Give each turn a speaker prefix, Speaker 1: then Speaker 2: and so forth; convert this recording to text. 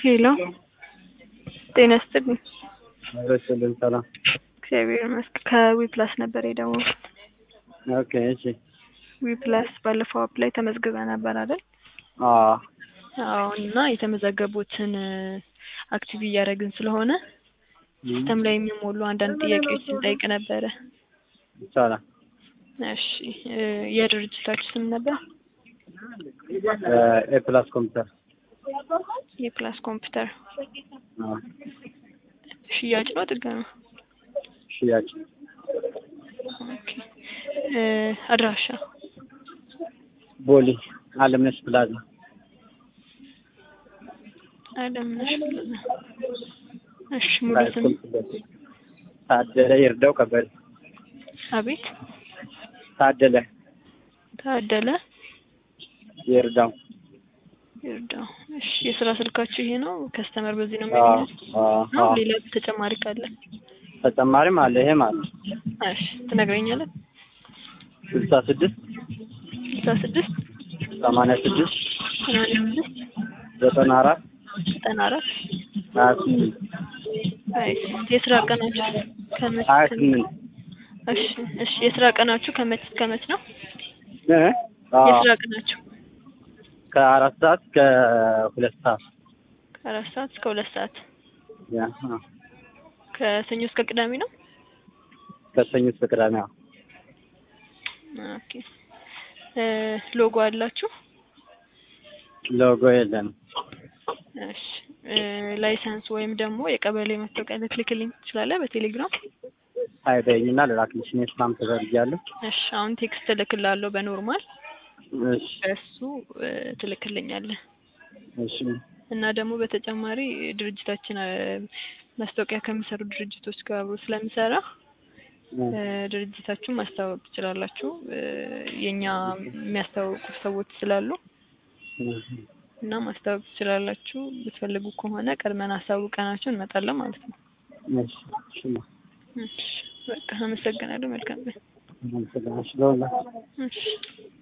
Speaker 1: ሄሎ ጤና ይስጥልኝ።
Speaker 2: ረስልን ሰላም።
Speaker 1: እግዚአብሔር ይመስገን። ከዊፕላስ ነበር የደወልኩት።
Speaker 2: ኦኬ እሺ።
Speaker 1: ዊፕላስ ባለፈው አፕ ላይ ተመዝግበ ነበር አይደል?
Speaker 2: አዎ
Speaker 1: አዎ። እና የተመዘገቡትን አክቲቭ እያደረግን ስለሆነ ሲስተም ላይ የሚሞሉ አንዳንድ ጥያቄዎችን ጠይቅ ነበረ።
Speaker 2: ይቻላል።
Speaker 1: እሺ እ የድርጅታችሁ ስም ነበር?
Speaker 2: ኤ ፕላስ ኮምፒውተር
Speaker 1: የፕላስ ኮምፒውተር
Speaker 2: አዎ።
Speaker 1: ሽያጭ ነው ጥገና?
Speaker 2: ሽያጭ
Speaker 1: ኦኬ። እ አድራሻ
Speaker 2: ቦሌ አለምነሽ ፕላዛ
Speaker 1: አለምነሽ ፕላዛ። እሺ ሙሉ ስም
Speaker 2: ታደለ ይርዳው ከበደ
Speaker 1: አቤት
Speaker 2: ታደለ
Speaker 1: ታደለ
Speaker 2: ይርዳው
Speaker 1: ይርዳው። እሺ የስራ ስልካችሁ ይሄ ነው? ከስተመር በዚህ ነው
Speaker 2: አዎ
Speaker 1: የሚያገኘው?
Speaker 2: አዎ
Speaker 1: ነው
Speaker 2: አዎ።
Speaker 1: ሌላ ተጨማሪ ካለ?
Speaker 2: ተጨማሪም አለ ይሄም አለ
Speaker 1: እሺ ትነግረኛለህ?
Speaker 2: ስልሳ ስድስት
Speaker 1: ስልሳ ስድስት
Speaker 2: ሰማንያ ስድስት
Speaker 1: ሰማንያ ስድስት
Speaker 2: ዘጠና አራት
Speaker 1: ዘጠና አራት
Speaker 2: ሀያ ስምንት
Speaker 1: አይ የስራ ቀናችሁ ከመች
Speaker 2: ሀያ
Speaker 1: ከመች?
Speaker 2: ስምንት
Speaker 1: እሺ እሺ የስራ ቀናችሁ ከመች እስከ መች ነው?
Speaker 2: እ አዎ
Speaker 1: የስራ ቀናችሁ
Speaker 2: ከአራት ሰዓት ከሁለት ሰዓት
Speaker 1: ከአራት ሰዓት እስከ ሁለት ሰዓት
Speaker 2: ያ አዎ።
Speaker 1: ከሰኞ እስከ ቅዳሜ ነው?
Speaker 2: ከሰኞ እስከ ቅዳሜ አዎ።
Speaker 1: ኦኬ እ ሎጎ አላችሁ?
Speaker 2: ሎጎ የለንም።
Speaker 1: እሺ እ ላይሰንስ ወይም ደግሞ የቀበሌ መታወቂያ ልትልክልኝ ትችላለህ በቴሌግራም?
Speaker 2: አይበይኝና ልላክልሽ እኔ ስራም ተዘርጊያለሁ።
Speaker 1: እሺ አሁን ቴክስት እልክልሃለሁ በኖርማል
Speaker 2: እሺ
Speaker 1: በእሱ እ ትልክልኛለህ።
Speaker 2: እሺ
Speaker 1: እና ደግሞ በተጨማሪ ድርጅታችን እ ማስታወቂያ ከሚሰሩ ድርጅቶች ጋር አብሮ ስለሚሰራ
Speaker 2: እ
Speaker 1: እ ድርጅታችሁን ማስተዋወቅ ትችላላችሁ። እ የኛ የሚያስተዋውቁ ሰዎች ስላሉ እና ማስታወቅ ትችላላችሁ። ብትፈልጉ ከሆነ ቀድመን አሳውቀናችሁ እንመጣለን ማለት ነው።
Speaker 2: እሺ እሺ
Speaker 1: እሺ በቃ አመሰግናለሁ። መልካም ቀን።
Speaker 2: አመሰግናለሁ። ለሁላችሁ
Speaker 1: እሺ